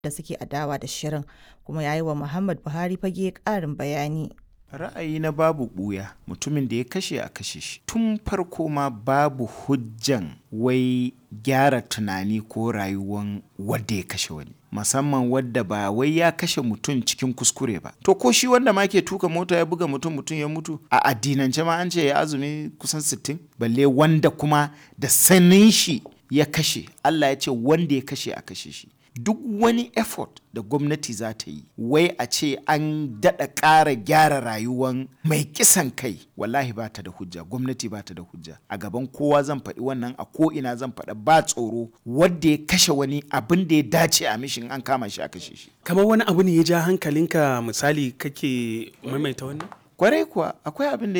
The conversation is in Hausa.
da suke adawa da shirin kuma ya yi wa Muhammad Buhari fage ƙarin bayani. ra'ayi na babu ɓuya mutumin da ya kashe a kashe shi tun farko ma babu hujjan wai gyara tunani ko rayuwan wadda ya kashe wani musamman wadda ba wai ya kashe mutum cikin kuskure ba to ko shi wanda ma ke tuka mota ya buga mutum mutum ya mutu a addinance ma an ce ya azumi kusan 60 balle wanda kuma da sanin shi ya kashe Allah ya ce wanda ya kashe a kashe shi duk wani effort da gwamnati za ta yi wai a ce an daɗa ƙara gyara rayuwan mai kisan kai wallahi ba ta da hujja gwamnati ba ta da hujja a gaban kowa zan faɗi wannan a ko ina zan faɗa ba tsoro wadda ya kashe wani abin da ya dace a mishin an kama shi a kashe shi kamar wani abu ne ya ja hankalinka misali kake maimaita wannan kwarai kuwa akwai abin da